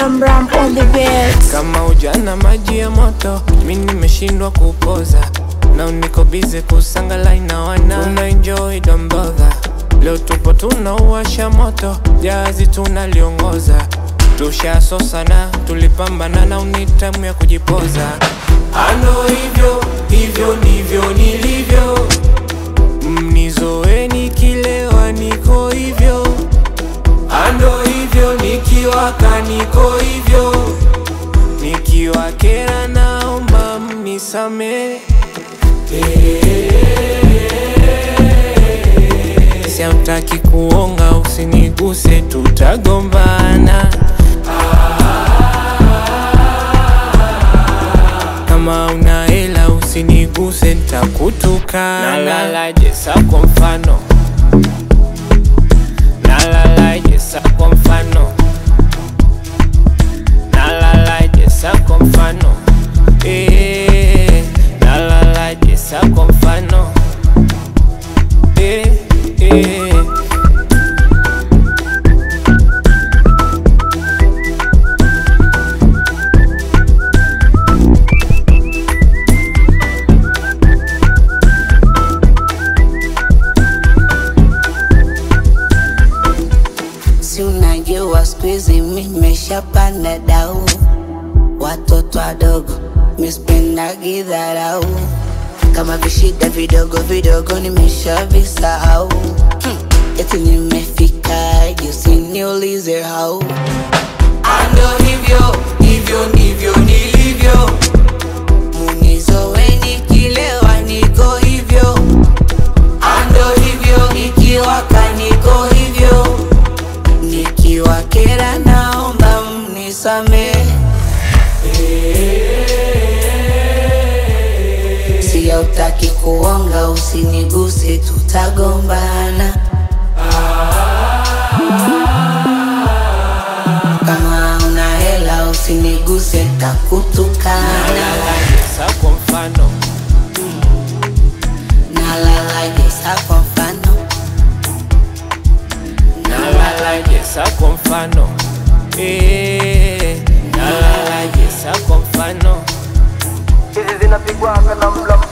Ram Ram on the beat. Kama ujana maji ya moto, mi nimeshindwa kupoza na uniko bize kusangala na wana una enjoy don't bother. Leo tupo tunauwasha moto, jazi tunaliongoza, tushasosana, tulipambana na unitamu ya kujipoza. Ano hivyo hivyo ndivyo nilivyo, mnizoeni kilewa, niko hivyo ando hivyo nikiwaka niko hivyo nikiwa kera naomba mnisame siautaki kuonga usiniguse tutagombana kama una hela usiniguse ntakutukana nalalaje sa kwa mfano nalalaje sa kwa mfano nalalaje sa kwa mfano eh, nalalaje sa kwa mfano eh, eh. Si unajua siku hizi mi nimeshapanda dau, watoto wadogo mispendagi dharau, kama vishida vidogo vidogo nimeshavisahau. Hmm, eti nimefika juu, usiniulize how. Ando hivyo hivyo ndivyo nilivyo, munizoweni kilewa, niko hivyo. Ando hivyo nikiwaka, niko hivyo nikiwa kera naomba mnisame siyautaki kuonga usiniguse tutagombana kama una hela usiniguse takutukana nalalaje sa kwa mfano nalalaje sa kwa mfano nalalaje sa kwa mfano eh, nalalaje sa kwa mfano hizi zinapigwaga na mla